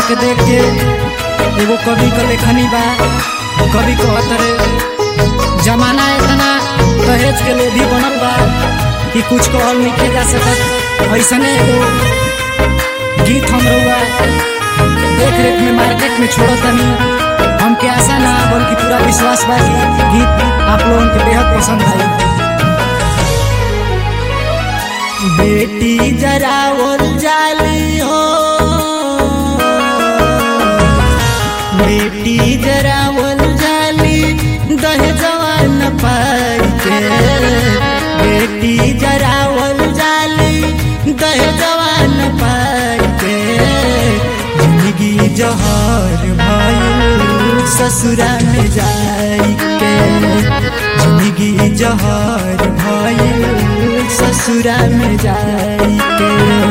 के देख के एगो कवि के लेखनी बा कवि कहत रे जमाना इतना दहेज के लोभी बनल बा कि कुछ कहल नहीं जा सकत ऐसने एगो गीत हम रहुआ देख रेख में मार्केट में छोड़त तनी हमके आशा ना बल्कि पूरा विश्वास बा कि गीत आप लोगन के बेहद पसंद आई बेटी जरा और जाली हो बेटी जरा और जाली दह जवान पाई के बेटी जरा और जाली दह जवान पाई के जिंदगी जहर भइल ससुरा में जाई के जिंदगी जहर भइल ससुरा में जाई के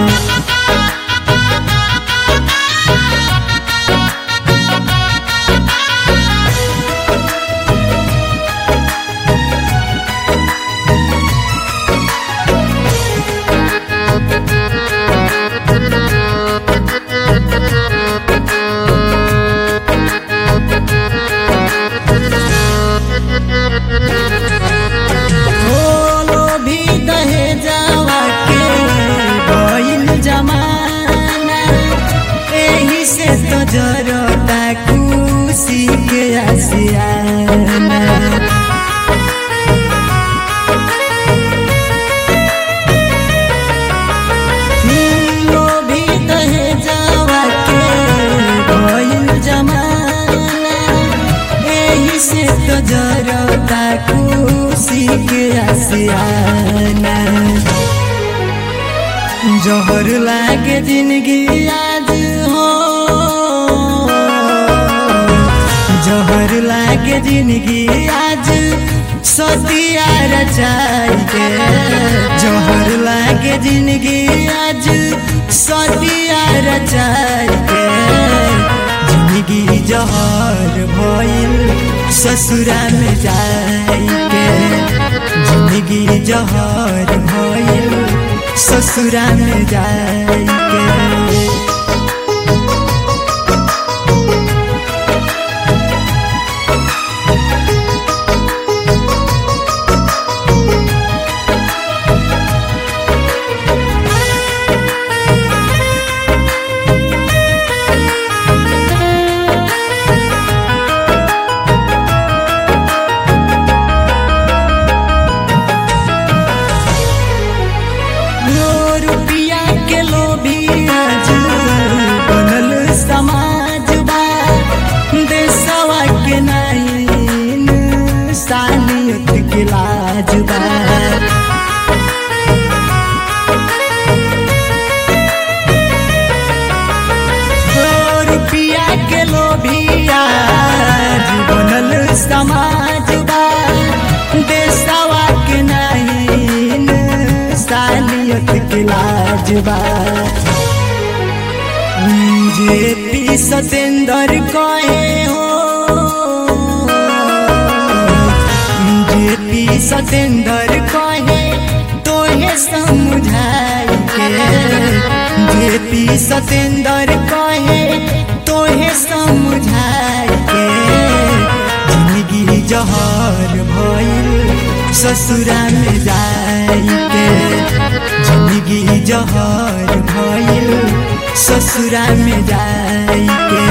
बोलो भी दहे जावा के भइल जमाना एही से तो जरता खुशी के आसियाना बोलो भी दहे जावा के भइल जमाना एही से तो जरता खुशी के आसियाना जहर लागे जिंदगी आज हो जहर लागे जिंदगी आज सतिया रचाई के जहर लागे जिंदगी आज सतिया रचाई के जिंदगी जहर भइल ससुरा में जाई के जिंदगी जहर भइल ससुरा में जाई के लो रुपिया के लोभी आज बनल समाज बा देशवा के नाइन सानियत के लाज बा लो रुपिया के लोभी आज बनल समाज बा देशवा के नाइन सालियत के लाज बा जे पी सतेंद्र कहे हो जे पी सतेंद्र कहे तोहे समझाई के जे पी सतेंद्र कहे तोहे समझाई के जिंदगी जहर भइल ससुरा में जाई के जिंदगी जहर भइल ससुरा में जाई के